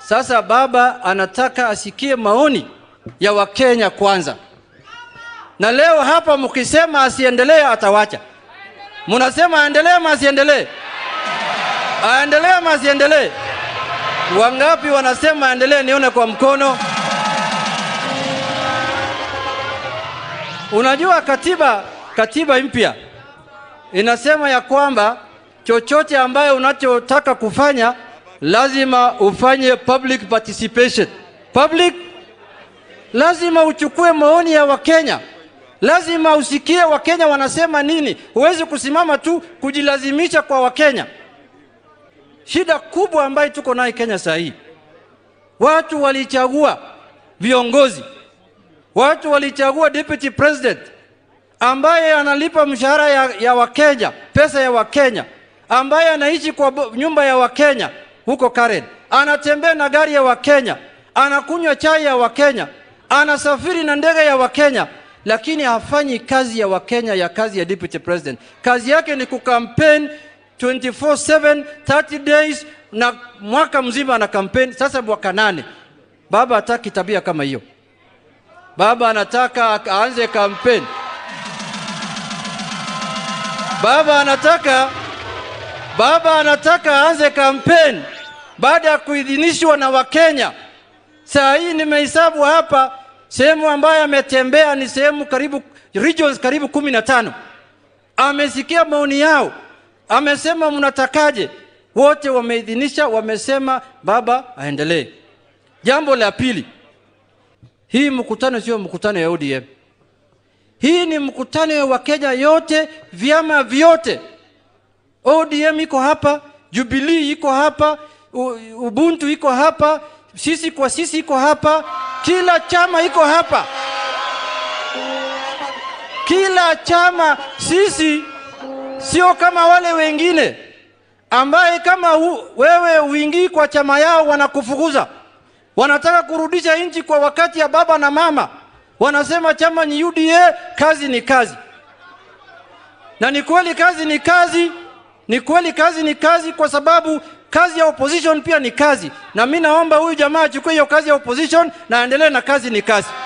Sasa baba anataka asikie maoni ya Wakenya kwanza, na leo hapa mkisema asiendelee, atawacha. Mnasema aendelee ama asiendelee? Aendelee ama asiendelee? Wangapi wanasema aendelee? Nione kwa mkono. Unajua katiba, katiba mpya inasema ya kwamba chochote ambayo unachotaka kufanya lazima ufanye public participation. Public, lazima uchukue maoni ya Wakenya, lazima usikie Wakenya wanasema nini. Huwezi kusimama tu kujilazimisha kwa Wakenya. Shida kubwa ambayo tuko nayo Kenya saa hii, watu walichagua viongozi, watu walichagua deputy president ambaye analipa mshahara ya, ya Wakenya, pesa ya Wakenya, ambaye anaishi kwa nyumba ya Wakenya huko Karen, anatembea na gari ya Wakenya, anakunywa chai ya Wakenya, anasafiri na ndege ya Wakenya, lakini hafanyi kazi ya Wakenya ya kazi ya deputy president. Kazi yake ni kukampeni 24/7 30 days na mwaka mzima ana kampeni. Sasa mwaka nane, baba hataki tabia kama hiyo. Baba anataka aanze kampeni. Baba anataka baba anataka aanze kampeni baada ya kuidhinishwa na Wakenya. Saa hii nimehesabu hapa sehemu ambayo ametembea ni sehemu karibu regions karibu kumi na tano. Amesikia maoni yao, amesema mnatakaje? Wote wameidhinisha, wamesema baba aendelee. Jambo la pili, hii mkutano sio mkutano ya ODM. Hii ni mkutano ya Wakenya yote, vyama vyote. ODM iko hapa, Jubilee iko hapa, Ubuntu iko hapa, sisi kwa sisi iko hapa, kila chama iko hapa, kila chama. Sisi sio kama wale wengine ambaye kama u, wewe uingii kwa chama yao wanakufukuza, wanataka kurudisha nchi kwa wakati ya baba na mama wanasema chama ni UDA, kazi ni kazi. Na ni kweli kazi ni kazi, ni kweli kazi ni kazi, kwa sababu kazi ya opposition pia ni kazi, na mimi naomba huyu jamaa achukue hiyo kazi ya opposition na aendelee na kazi ni kazi.